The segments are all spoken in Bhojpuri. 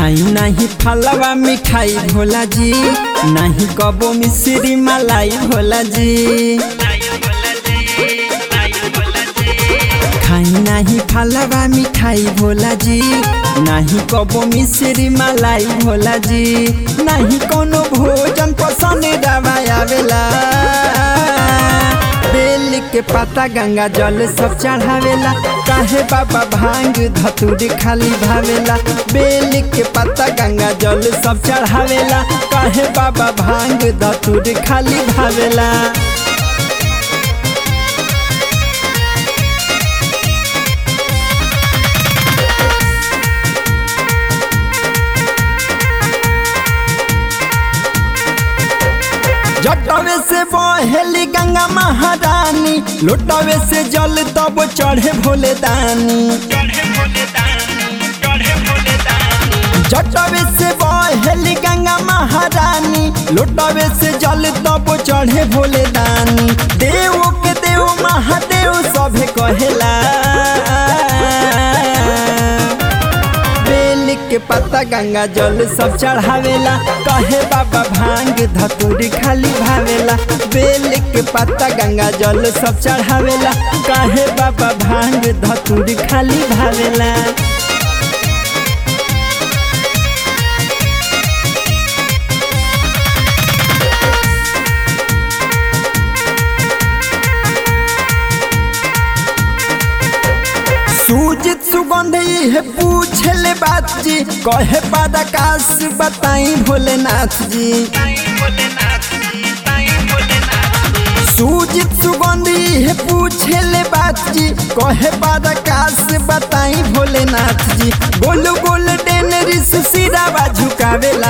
खाई नहीं फलवा मिठाई भोला जी नहीं कबो मिश्री मलाई भोला जी खाई नहीं फलवा मिठाई भोला जी नहीं कबो मिश्री मलाई भोला जी नहीं कोनो भोजन पसंद आवेला बेल के पत्ता गंगा जल सब चढ़ावेला काहे बाबा भांग धतूरी खाली भावेला बेल के पत्ता गंगा जल सब चढ़ावेला काहे बाबा भांग धतूरी खाली भावेला जटवे से बहेली गंगा महारानी लोटवे से जल तब चढ़े भोले दानी जटवे से बहेली गंगा महारानी लोटवे से जल तब चढ़े भोले दानी देव के देव महादेव सभे कहेला बेल के पत्ता गंगा जल सब चढ़ावेला कहे बाबा भांग धतूरी खाली भावेला बेल के पत्ता गंगा जल सब चढ़ावेला कहे बाबा भांग धतूरी खाली भावेला सूजित सुगंध है पूछले बात जी कहे पदाकाश बताई भोलेनाथ जी सूजित सुगंधी है पूछले बात जी कहे पदाकाश बताई भोलेनाथ जी गोल गोल डेनरी से सिरावा झुकावेला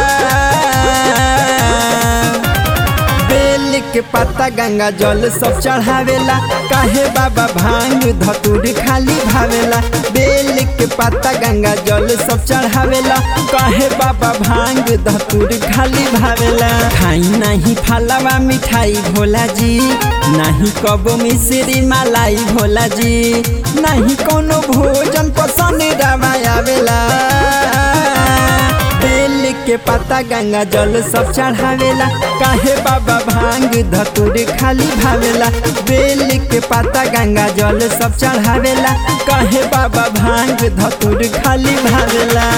बेल के पत्ता गंगा जल सब चढ़ावेला काहे बाबा भांग धतूरी खाली भावेला बेल के पत्ता गंगा जल सब चढ़ावेला काहे बाबा भांग धतूरी खाली भावेला खाई नहीं फलवा मिठाई भोला जी नहीं कबो मिश्री मलाई भोला जी नहीं कोनो भोजन पसंद आवेला बेल के पत्ता गंगा जल सब चढ़ावेला काहे बाबा भांग धतूरी खाली भावेला बेल के पत्ता गंगा जल सब चढ़ावेला काहे बाबा भांग धतूरी खाली भावेला